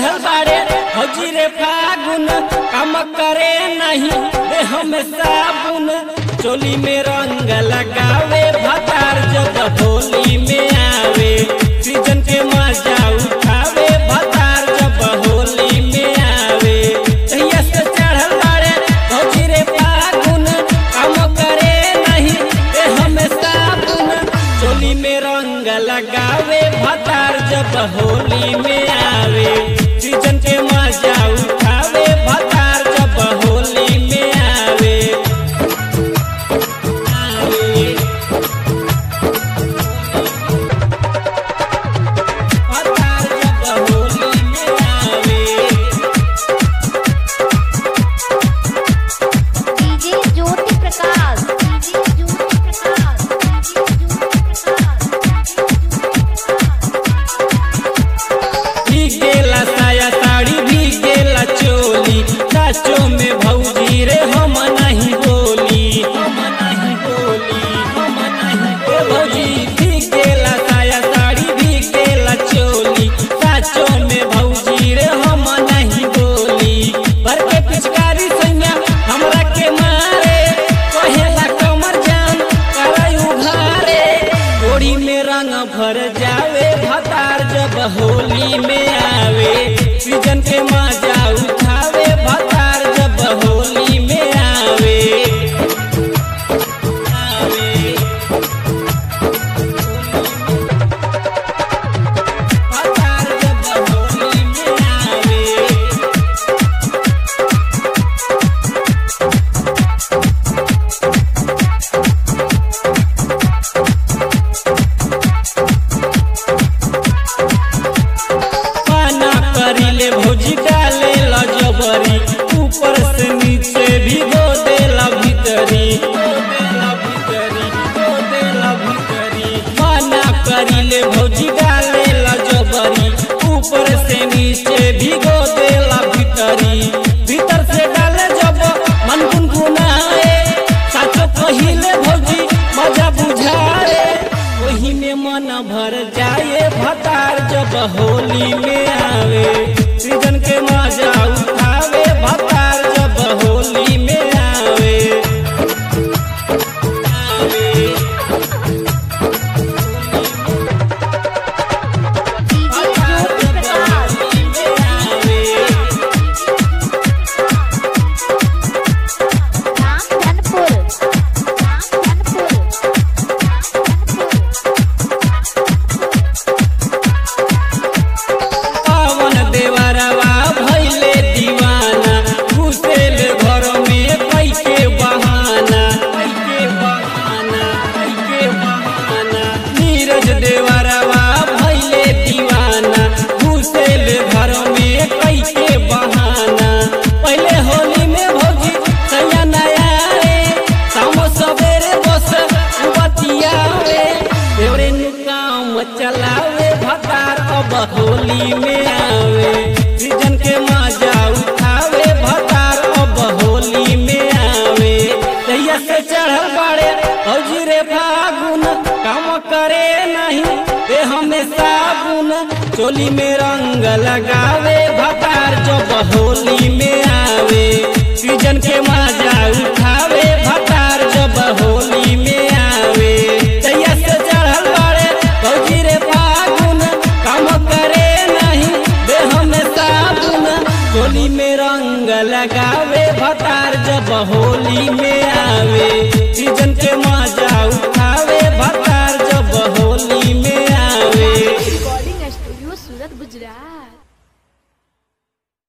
चढ़ल बाड़े हजी रे फागुन काम करे नहीं देह में साबुन चोली में रंग लगावे भतार जब होली में आवे सीजन के मजा उठावे भतार जब होली में आवे तहिया से चढ़ल बाड़े हजी रे फागुन काम करे नहीं देह में साबुन चोली में रंग लगावे भतार जब होली में आवे सीजन के मजा उठावे भतार जब होली में आवे आवे भतार जब होली में आवे DJ Jyoti Prakash DJ Jyoti Prakash DJ Jyoti Prakash भीग गेला साया साड़ी भीग गेला चोली साचो में भौजी रे हम नहीं बोली हम नहीं बोली हम नहीं ए भौजी भीग गेला साया साड़ी भीग गेला चोली साचो में भौजी रे हम नहीं बोली भर के पिचकारी सैया हमरा के मारे कहेला कमर जान कराई उघारे गोड़ी में रंग भर जावे भतार जब होली में आवे सीजन के मजा उठावे भतार जब होली में आवे आवे भतार जब होली में आवे पाना करिले भौजी डाले ला जबरी ऊपर से नीचे भी दो देला भीतरी पाना करिले भौजी डाले ला जबरी ऊपर से नीचे भी दो देला भीतरी भीतर से डाले जब मन गुनगुनाए साचो कहिले भौजी मजा बुझाए वही में मन भर जाए भतार जब होली में आवे सीजन के मजा उठावे भतार जब होली में आवे आवे डीजे ज्योति प्रकाश होली में आवे राम धनपुर राम धनपुर पवन देवरवा भैले दीवाना घुसेल घर में कैके बहाना कैके बहाना कैके बहाना नीरज देवरवा भैले दीवाना घुसेल घर में कैके बहाना पहले होली में भौजी सैया नया रे शाम सवेरे बस बतियावे देवरे नु काम चलावे भतार अब होली में आवे सीजन के मजा उठावे भतार अब होली में आवे तैया से चढ़ल बाड़े हौजी रे फागुन काम करे नहीं देह में साबुन चोली में रंग लगावे भतार जब होली में आवे सीजन के मजा उठावे भतार जब होली में आवे तैया से चढ़ल बाड़े भौजी रे फागुन काम करे नहीं देह में साबुन चोली में रंग लगावे भतार जब होली में आवे सीजन के मजा उठावे